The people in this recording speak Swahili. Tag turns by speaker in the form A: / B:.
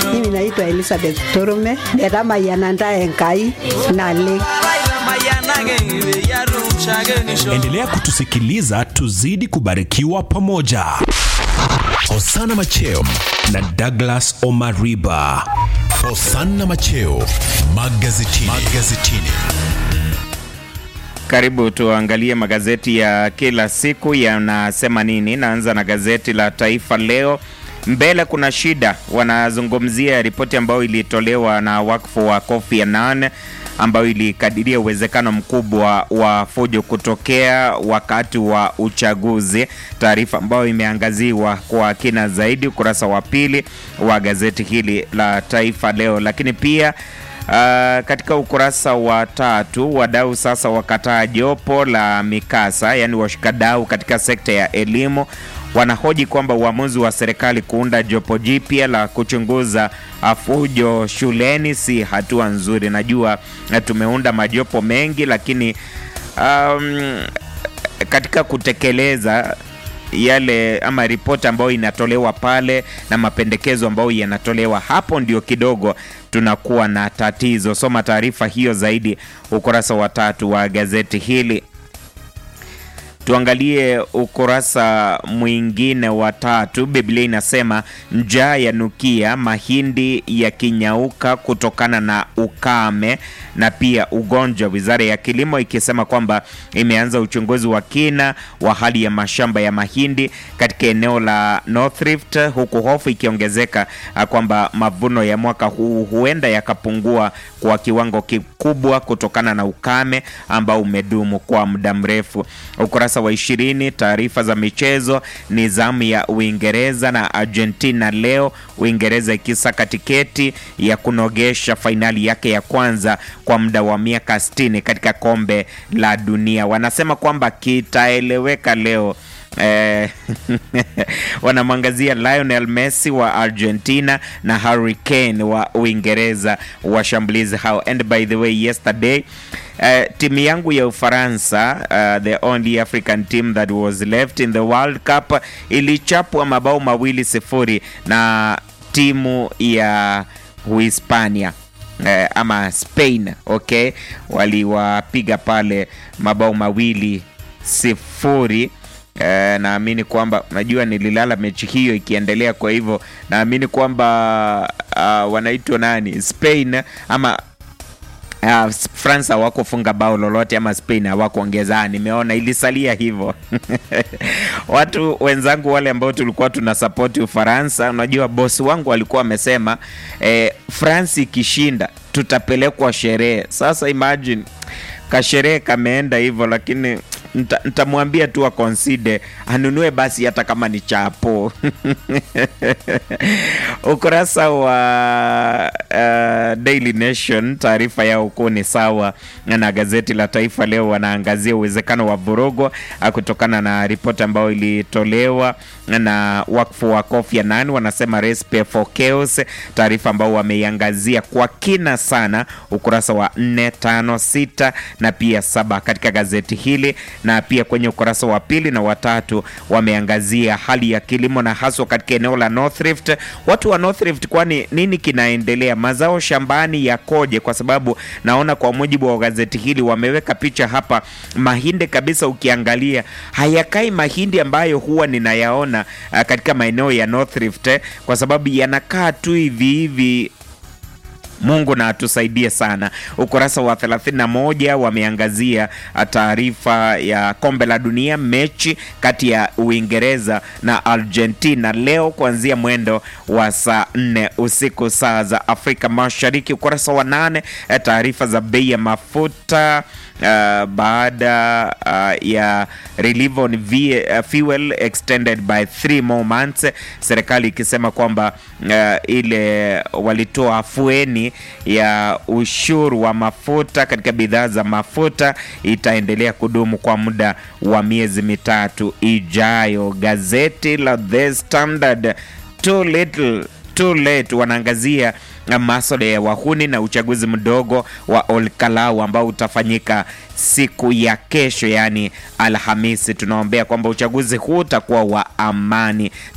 A: Mimi naitwa Elizabeth Torume, netamayananda Enkai nale.
B: Endelea kutusikiliza tuzidi kubarikiwa pamoja. Hosana Macheo na Douglas Omariba. Hosana Macheo magazetini. magazetini.
C: Karibu tuangalie magazeti ya kila siku yanasema nini. Naanza na gazeti la Taifa Leo. Mbele kuna shida, wanazungumzia ripoti ambayo ilitolewa na wakfu wa Kofi Annan ambayo ilikadiria uwezekano mkubwa wa fujo kutokea wakati wa uchaguzi, taarifa ambayo imeangaziwa kwa kina zaidi ukurasa wa pili wa gazeti hili la Taifa Leo. Lakini pia Uh, katika ukurasa wa tatu wadau sasa wakataa jopo la mikasa, yaani washikadau katika sekta ya elimu wanahoji kwamba uamuzi wa serikali kuunda jopo jipya la kuchunguza fujo shuleni si hatua nzuri. Najua tumeunda majopo mengi, lakini um, katika kutekeleza yale ama ripoti ambayo inatolewa pale na mapendekezo ambayo yanatolewa hapo, ndio kidogo tunakuwa na tatizo. Soma taarifa hiyo zaidi ukurasa wa tatu wa gazeti hili. Tuangalie ukurasa mwingine wa tatu. Biblia inasema njaa ya nukia, mahindi yakinyauka kutokana na ukame na pia ugonjwa, wizara ya kilimo ikisema kwamba imeanza uchunguzi wa kina wa hali ya mashamba ya mahindi katika eneo la North Rift, huku hofu ikiongezeka kwamba mavuno ya mwaka huu huenda yakapungua kwa kiwango kikubwa kutokana na ukame ambao umedumu kwa muda mrefu. Ukurasa wa ishirini, taarifa za michezo ni zamu ya Uingereza na Argentina leo, Uingereza ikisaka tiketi ya kunogesha fainali yake ya kwanza kwa muda wa miaka 60 katika kombe la dunia. Wanasema kwamba kitaeleweka leo. Eh, wanamwangazia Lionel Messi wa Argentina na Harry Kane wa Uingereza, washambulizi hao. And by the way yesterday Uh, timu yangu ya Ufaransa uh, the only African team that was left in the World Cup ilichapwa mabao mawili sifuri na timu ya Uhispania uh, ama Spain, okay, waliwapiga pale mabao mawili sifuri. Uh, naamini kwamba najua nililala mechi hiyo ikiendelea, kwa hivyo naamini kwamba uh, wanaitwa nani Spain ama Uh, France hawakufunga bao lolote ama Spain hawakuongeza. Nimeona ilisalia hivyo watu wenzangu wale ambao tulikuwa tuna support Ufaransa, unajua bosi wangu alikuwa amesema eh, France ikishinda tutapelekwa sherehe. Sasa imagine kasherehe kameenda hivyo, lakini nitamwambia tu akonside anunue basi hata kama ni chapo ukurasa wa uh, Daily Nation taarifa yao kuu ni sawa na gazeti la Taifa Leo. Wanaangazia uwezekano wa vurugo kutokana na ripoti ambayo ilitolewa na wakfu wa Kofi Annan, wanasema recipe for chaos, taarifa ambao wameiangazia kwa kina sana ukurasa wa 4, 5, 6 na pia saba katika gazeti hili na pia kwenye ukurasa wa pili na watatu wameangazia hali ya kilimo na haswa katika eneo la North Rift. Watu wa North Rift, kwani nini kinaendelea? Mazao shambani yakoje? Kwa sababu naona kwa mujibu wa gazeti hili wameweka picha hapa, mahindi kabisa, ukiangalia hayakai mahindi ambayo huwa ninayaona uh, katika maeneo ya North Rift eh, kwa sababu yanakaa tu hivi hivi Mungu na atusaidie sana. Ukurasa wa 31 wameangazia taarifa ya kombe la dunia, mechi kati ya Uingereza na Argentina leo kuanzia mwendo wa saa 4 usiku saa za Afrika Mashariki. Ukurasa wa nane, taarifa za bei ya mafuta Uh, baada uh, ya relief on uh, fuel extended by three more months, serikali ikisema kwamba uh, ile walitoa afueni ya ushuru wa mafuta katika bidhaa za mafuta itaendelea kudumu kwa muda wa miezi mitatu ijayo. Gazeti la The Standard, too little too late, wanaangazia masuala ya wahuni na uchaguzi mdogo wa Olkalau ambao utafanyika siku ya kesho, yaani Alhamisi. Tunaombea kwamba uchaguzi huu utakuwa wa amani.